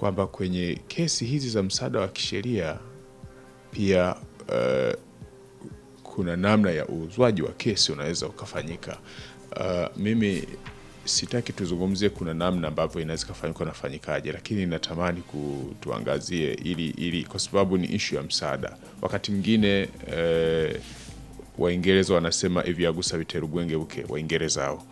kwamba kwenye kesi hizi za msaada wa kisheria pia uh, kuna namna ya uuzwaji wa kesi unaweza ukafanyika. Uh, mimi sitaki tuzungumzie kuna namna ambavyo inaweza ikafanyika nafanyikaje, lakini natamani kutuangazie ili, ili kwa sababu ni ishu ya msaada. Wakati mwingine eh, Waingereza wanasema evyagusa viterugwenge uke Waingereza hao.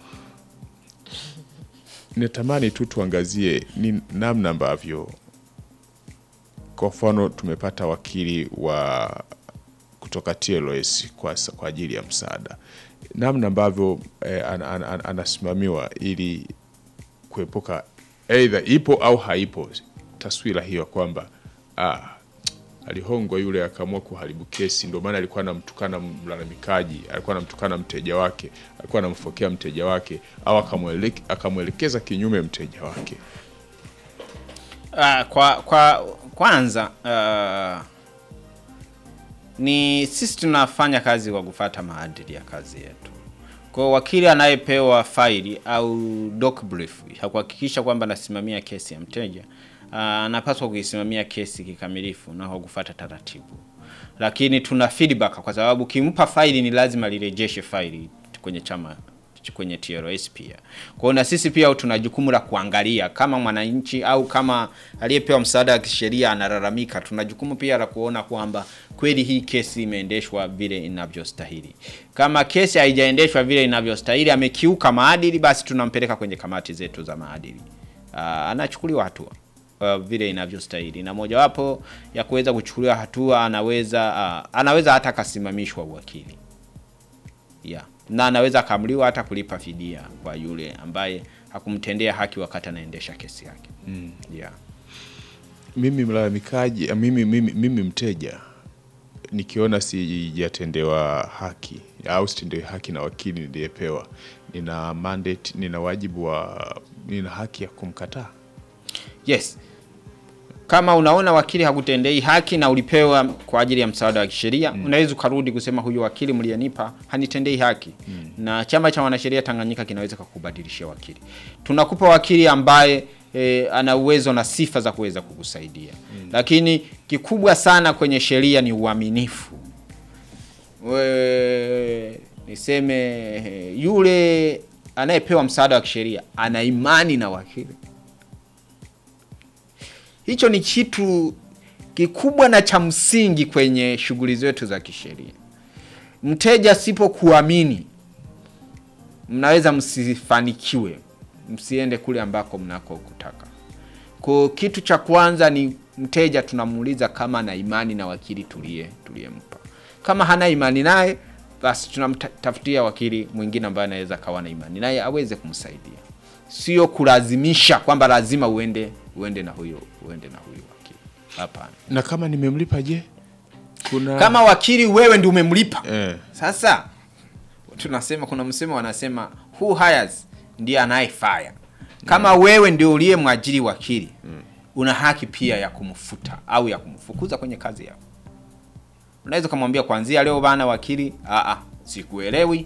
Natamani tu tuangazie ni namna ambavyo kwa mfano tumepata wakili wa kutoka TLS kwa, kwa ajili ya msaada, namna ambavyo eh, an, an, an, anasimamiwa ili kuepuka aidha ipo au haipo taswira hiyo kwamba ah, alihongwa yule akaamua kuharibu kesi, ndio maana alikuwa anamtukana mlalamikaji, alikuwa anamtukana mteja wake, alikuwa anamfokea mteja wake, au akamweleke- akamwelekeza kinyume mteja wake. Ah, kwa kwa kwanza ah, ni sisi tunafanya kazi kwa kufuata maadili ya kazi yetu. Kwa wakili anayepewa faili au doc brief ya kuhakikisha kwamba anasimamia kesi ya mteja ah, anapaswa kuisimamia kesi kikamilifu na kwa kufuata taratibu, lakini tuna feedback kwa sababu kimpa faili ni lazima lirejeshe faili kwenye chama kwenye TLS pia. Kwa hiyo na sisi pia tuna jukumu la kuangalia kama mwananchi au kama aliyepewa msaada wa kisheria analalamika, tuna jukumu pia la kuona kwamba kweli hii kesi imeendeshwa vile inavyostahili. Kama kesi haijaendeshwa vile inavyostahili, amekiuka maadili, basi tunampeleka kwenye kamati zetu za maadili. Aa, anachukuliwa hatua uh, vile inavyostahili, na mojawapo ya kuweza kuchukuliwa hatua anaweza uh, anaweza hata akasimamishwa uwakili yeah. na anaweza akaamriwa hata kulipa fidia kwa yule ambaye hakumtendea haki wakati anaendesha kesi yake mm. yeah. Mimi mlalamikaji, ah, mimi, mimi, mimi mteja nikiona sijatendewa haki au sitendewi haki na wakili niliyepewa, nina mandate, nina wajibu wa, nina haki ya kumkataa. Yes, kama unaona wakili hakutendei haki na ulipewa kwa ajili ya msaada wa kisheria mm. unaweza ukarudi kusema huyu wakili mliyenipa hanitendei haki mm. na chama cha wanasheria Tanganyika kinaweza kukubadilishia wakili. Tunakupa wakili ambaye e, ana uwezo na sifa za kuweza kukusaidia mm. lakini kikubwa sana kwenye sheria ni uaminifu. We, niseme eh, yule anayepewa msaada wa kisheria ana imani na wakili hicho ni kitu kikubwa na cha msingi kwenye shughuli zetu za kisheria. Mteja sipokuamini, mnaweza msifanikiwe, msiende kule ambako mnako kutaka. Kwa kitu cha kwanza ni mteja tunamuuliza kama ana imani na wakili tulie tuliyempa. Kama hana imani naye, basi tunamtafutia wakili mwingine ambaye anaweza kawa na imani naye aweze kumsaidia, sio kulazimisha kwamba lazima uende uende na huyo uende na huyo wakili. Hapana. Na kama nimemlipa je? Kuna Kama wakili wewe ndio umemlipa eh, sasa tunasema kuna msemo wanasema who hires ndiye anayefire. Kama wewe ndio uliye mwajiri wakili una haki pia ya kumfuta au ya kumfukuza kwenye kazi yako. Unaweza kumwambia kuanzia leo bana, wakili, a a, sikuelewi,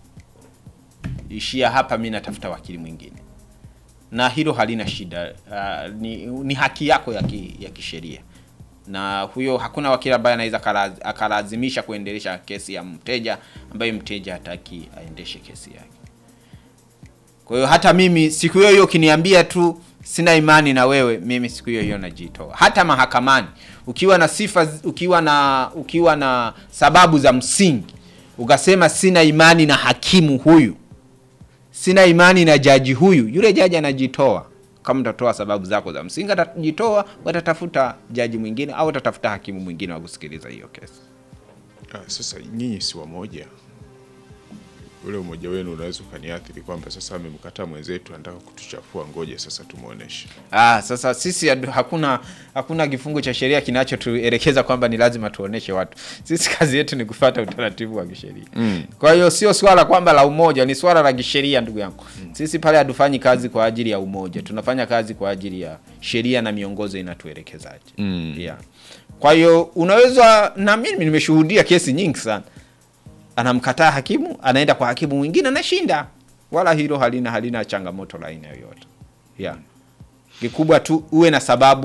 ishia hapa, mimi natafuta wakili mwingine, na hilo halina shida. Uh, ni, ni haki yako ya, ki, ya kisheria na huyo hakuna wakili ambaye anaweza akala- akalazimisha kuendelesha kesi ya mteja ambaye mteja hataki aendeshe kesi yake. Kwa hiyo hata mimi siku hiyo hiyo ukiniambia tu sina imani na wewe, mimi siku hiyo hiyo najitoa. Hata mahakamani ukiwa na sifa, ukiwa na ukiwa na sababu za msingi ukasema sina imani na hakimu huyu, sina imani na jaji huyu, yule jaji anajitoa. Kama utatoa sababu zako za msingi, atajitoa, watatafuta jaji mwingine au watatafuta hakimu mwingine wa kusikiliza hiyo kesi. ah, sasa nyinyi si wamoja, ule umoja wenu unaweza ukaniathiri kwamba sasa amemkataa mwenzetu, anataka kutuchafua, ngoja sasa tumuoneshe. Ah, sasa sisi adu- hakuna hakuna kifungu cha sheria kinachotuelekeza kwamba ni lazima tuoneshe watu. Sisi kazi yetu ni kufuata utaratibu wa kisheria. Mm. Kwa hiyo sio swala kwamba la umoja, ni swala la kisheria ndugu yangu. Mm. Sisi pale hatufanyi kazi kwa ajili ya umoja, tunafanya kazi kwa ajili ya sheria na miongozo inatuelekezaje. Mm. Yeah. Kwa hiyo unaweza na mimi nimeshuhudia kesi nyingi sana. Anamkataa hakimu, anaenda kwa hakimu mwingine anashinda. Wala hilo halina halina changamoto la aina yoyote. Yeah. Kikubwa tu uwe na sababu